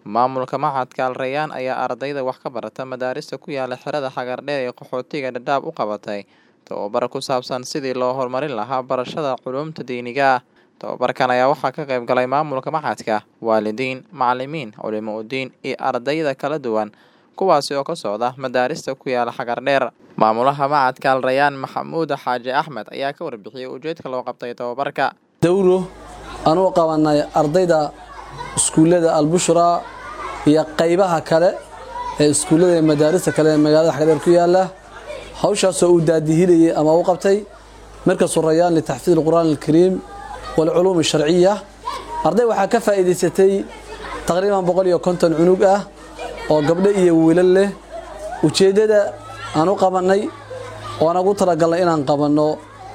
Maamulka Machadka Al Rayyan ayaa ardayda wax ka barata madaarista ku yaala xerada Xagardheer ee qaxootiga Dadaab u qabatay tababar ku saabsan sidii loo horumarin lahaa barashada culuumta diiniga ah. Tababarkan ayaa waxaa ka qayb galay maamulka machadka, waalidiin, macalimiin, culimo udiin iyo ardayda kala duwan kuwaasi oo ka socda madaarista ku yaala Xagardheer. Maamulaha Machadka Al Rayyan Maxamuud Xaaji Axmed ayaa ka warbixiyay ujeedka loo qabtay tababarka. dawro aan u qabanay ardayda iskuullada albushra iyo qaybaha kale ee iskuullada iyo madaarista kale ee magaalada xagdheer ku yaala hawshaasoo uu daadihinayay ama u qabtay markasu rayaan litaxfiid alqur'aan alkariim walculuum alsharciya arday waxaa ka faa'iidaysatay taqriiban boqol iyo konton cunug ah oo gabdho iyo wiilal leh ujeeddada aan u qabannay oo aan ugu talagalnay inaan qabanno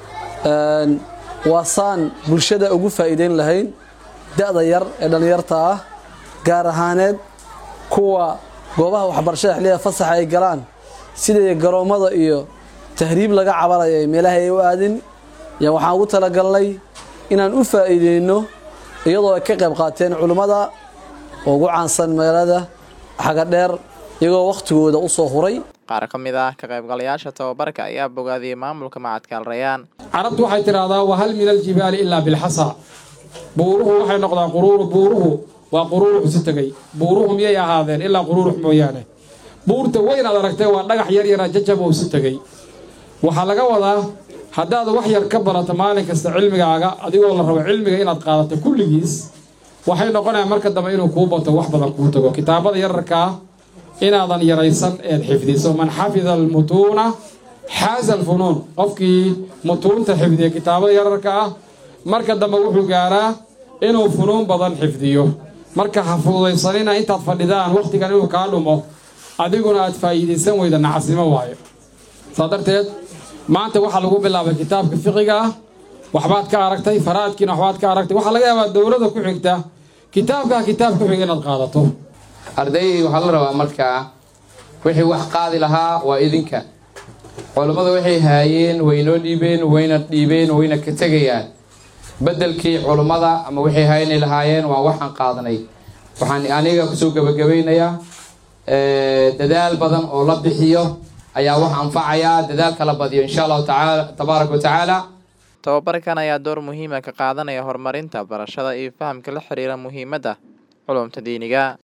waa saan bulshada ugu faa'iideyn lahayn da'da yar ee dhallinyarta ah gaar ahaaneed kuwa goobaha waxbarashada xilliga fasaxa ay galaan sidai garoommada iyo tahriib laga cabanayo ee meelaha ay u aadin yaa waxaan ugu talagalnay inaan u faa'iideyno iyadoo ay ka qayb qaateen culimmada ugu caansan magaalada xagadheer iyagoo wakhtigooda u soo huray Qaar ka mid ah ka qaybgalayaasha tababarka ayaa bogaadiyey maamulka Machadka Al Rayyan. carabtu waxay tidhaahdaa wahal min aljibaali ilaa bilxasa buuruhu waxay noqdaan quruuru buuruhu waa quruurux isu tegay buuruhu miyay ahaadeen ilaa quruurux mooyaane buurta weyn aad aragtay waa dhagax yar yara jajab oo isu tegay waxaa laga wadaa haddaad wax yar ka barato maalin kasta cilmigaaga adigoo la rabo cilmiga inaad qaadato kulligiis waxay noqonayaan marka dambe inuu kuu bato wax badan kuu tago kitaabada yararkaa inaadan yaraysan eed xifdiso man xafida almutuuna xaaza alfunuun qofkii mutuunta xifdiya kitaabada yararka ah marka dambe wuxuu gaaraa inuu funuun badan xifdiyo marka ha fududaysanina intaad fadhidaan wakhtigan inuu kaa dhumo adiguna aad faa'iidaysan weyda nacasnimo waayo saa darteed maanta waxaa lagu bilaabay kitaabka fiqiga ah waxbaad ka aragtay faraadkiina waxbaad ka aragtay waxaa laga yaabaa dowladda ku xigta kitaabkaa kitaab ku xiga inaad qaadato arday waxaa la rabaa markaa wixii wax qaadi lahaa waa idinka culammada waxay haayeen waynoo dhiibeen wayna dhiibeen wayna ka tegayaan beddelkii culummada ama waxay haynay lahaayeen waa waxaan qaadanay waxaan aniga kusoo gebagabaynayaa dadaal badan oo la bixiyo ayaa wax anfacayaa dadaal kala badiyo insha allahu tacaala tabaaraka wa tacaala Tababarkan ayaa door muhiim ah ka qaadanaya horumarinta barashada iyo fahamka la xiriira muhiimadda culuumta diiniga.